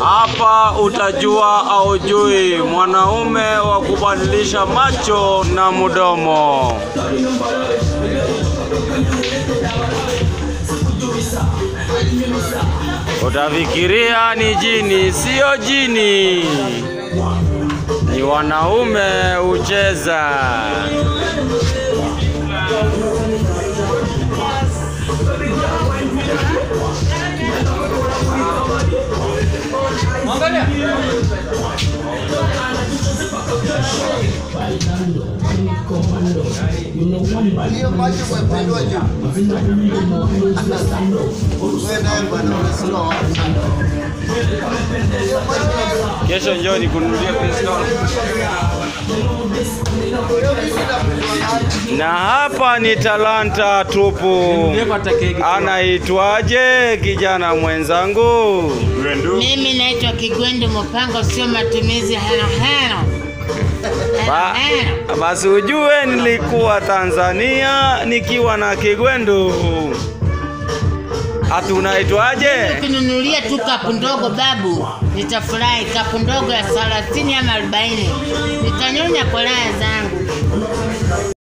Hapa utajua au jui mwanaume wa kubadilisha macho na mdomo. Utafikiria ni jini, sio jini, ni wanaume hucheza. Hiyo macho umependwa juu. Wewe naye bwana unasema Kesho njoo nikununulie pistol. Na hapa ni talanta tupu. Anaitwaje kijana mwenzangu? Mimi naitwa Kigwendu Mpango, sio matumizi hano hano. Ba, basi ujue nilikuwa Tanzania nikiwa na Kigwendu. Ati unaitwaje? Ukinunulia tu kapu ndogo babu, nitafurahi. Kapu ndogo ya 30 ama 40, nitanyonya kwa raha zangu.